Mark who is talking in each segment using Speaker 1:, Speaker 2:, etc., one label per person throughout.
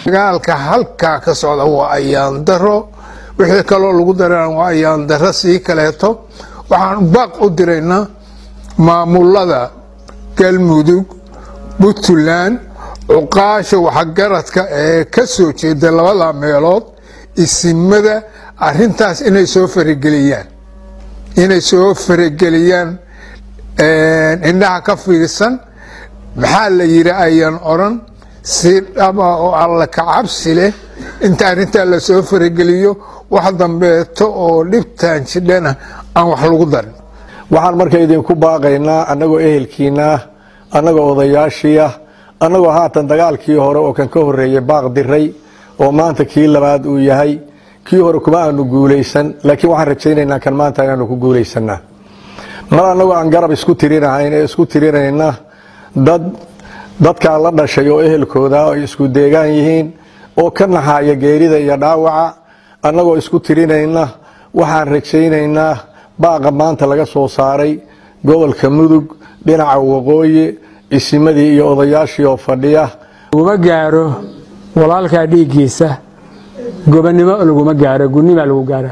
Speaker 1: dagaalka halkaa ka socda waa ayaan daro wixii kaloo lagu darana waa ayaan daro sii kaleeto waxaan baaq u diraynaa maamulada galmudug puntland cuqaasha waxgaradka ee ka soo jeeda labada meelood isimada arintaas inay soo farageliyaan inay soo farageliyaan indhaha ka fiirsan maxaa la yidhi ayaan odran si dhaba oo alla kacabsi leh inta arrintaa lasoo farageliyo wax dambeeto oo dhibtaan jidhana aan wax lagu darin
Speaker 2: waxaan marka idinku baaqaynaa annagoo ehelkiina ah annagoo odayaashii ah annagoo haatan dagaalkii hore oo kan ka horreeyey baaq diray oo maanta kii labaad uu yahay kii hore kuma aanu guulaysan laakiin waxaan rajaynaynaa kan maanta inaanu ku guulaysanaa mar annagoo aan garab isku tirinahayn ee isku tirinayna dad dadkaa la dhashay oo ehelkooda ay isku deegaan yihiin oo ka naxaaya geerida iyo dhaawaca annagoo isku tirinayna waxaan rajaynaynaa baaqa maanta laga soo saaray gobolka mudug dhinaca waqooyi isimadii iyo odayaashii oo fadhiya
Speaker 3: laguma gaaro walaalkaa dhiiggiisa gobonnimo laguma gaaro gunimaa lagu gaaraa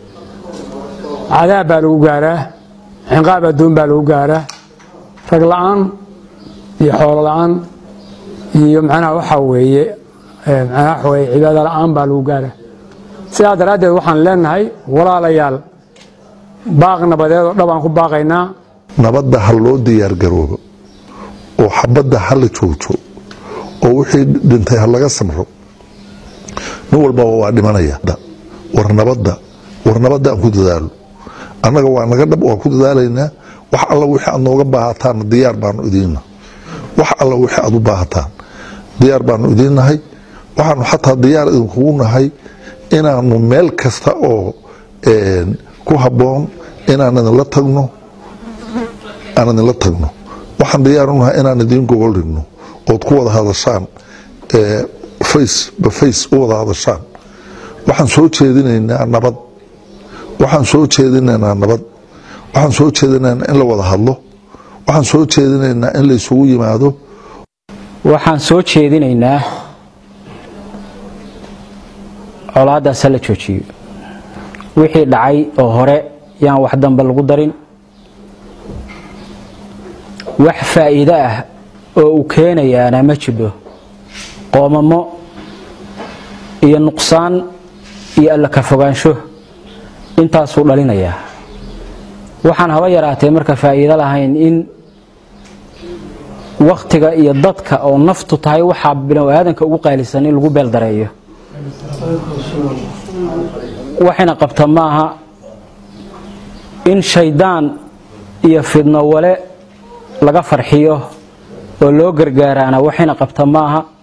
Speaker 3: cadaab baa lagu gaaraa cinqaab adduun baa lagu gaaraa rag la-aan iyo xoolo la-aan iyo macnaha waxaa weeye macnaha waxa weeye cibaado la-aan baa lagu gaaraa sidaa daraaddeed waxaan leenahay walaalayaal baaq nabadeed oo dhab aan ku baaqaynaa
Speaker 4: nabadda ha loo diyaargaroobo oo xabadda ha la joogto oo wixii dhintay ha laga samro nin walbaba waa dhimanaya war nabadda war nabadda aan ku dadaalo annaga waa naga dhab waan ku dadaalaynaa wax alla wixii aad nooga baahataan diyaar baanu idiinna wax alla wixii aad u baahataan diyaar baanu idiinnahay waxaanu xataa diyaar idinkugu nahay inaanu meel kasta oo ku habboon inaan idinla tagno aan idinla tagno waxaan diyaar u nahay inaan idiin gogol dhigno ood ku wada hadashaan face ba face u wada hadashaan waxaan soo jeedinaynaa nabad waxaan soo jeedinaynaa nabad waxaan soo jeedinaynaa in la wada hadlo waxaan soo jeedinaynaa in la isugu yimaado
Speaker 5: waxaan soo jeedinaynaa colaadaas ha la joojiyo wixii dhacay oo hore yaan wax dambe lagu darin wax faa'iido ah oo uu keenayaana ma jiro qoomamo iyo nuqsaan iyo alla ka fogaansho intaasuu dhalinayaa waxaan haba yaraatee marka faa'iido lahayn in wakhtiga iyo dadka oo naftu tahay waxaa binu aadanka ugu qaalisan in lagu beeldareeyo waxayna qabta maaha in shaydaan iyo fidno wale laga farxiyo oo loo gargaaraana waxayna qabta maaha